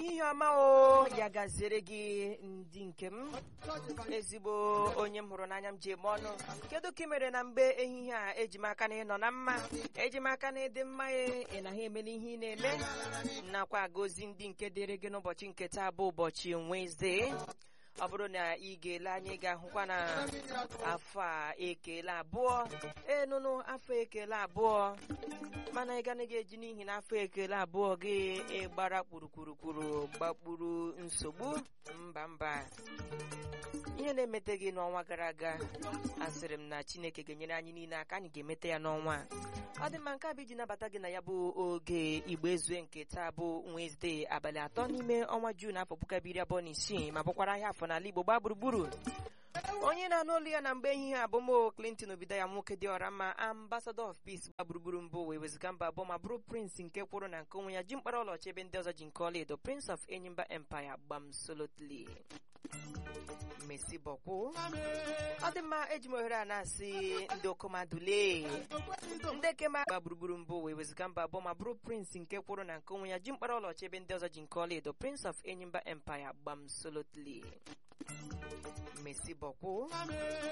ehihie ọma o ya gaziere gị ndị nke m ezigbo onye m hụrụ n'anya m ji eme ọnụ kedu ka ị mere na mgbe ehihie a eji m aka na ịnọ na mma eji m aka na ịdị mma ya ị naghị emela ihe ị na-eme nakwa agọzi ndị nke dịrị gị n'ụbọchị nke taa bụ ụbọchị Wednesday ọ bụrụ na ị ga-ele anyị ga-ahụkwa na afọ a ekele abụọ enụnụ afọ ekele abụọ mana ị ganaghị eji n'ihi na afọ ekele abụọ gị ịgbara kpurukwurukwuru gbakpuru nsogbu mba mba ihe na-emete gị n'ọnwa gara aga asịrị m na Chineke ga-enyere anyị niile aka anyị ga-emete ya n'ọnwa a ọ dị mma nke a bụ iji nabata gị na ya bụ oge igbo ezue nke taa bụ Wednesday abalị atọ n'ime ọnwa Jun afọ puku abiri abụọ na isii ma bụkwara ahịa afọ n'ala Igbo gbaa gburugburu onye na-anụ olu ya na mgbe ehihie abụ mo Clinton obido ya nwoke dị ọra mma ambassador of peace gba gburugburu mbụ wee wezụga mba abụọ ma bụrụ prince nke kwụrụ na nke onwe ya ji mkpara ọlaọcha ebe ndị ọzọ ji nke ọla edo prince of enyimba empire gbam solotly Messi bọkwụ ọ dị mma eji m ohere a na-asị ndị okomadule ndị kema gba gburugburu mbụ wee wezụga mba abụọ ma bụrụ prince nke kwụrụ na nke onwe ya ji mkpara ọlaọcha ebe ndị ọzọ ji nke ọla edo prince of enyimba empire gbam solotly Messi bọkwụ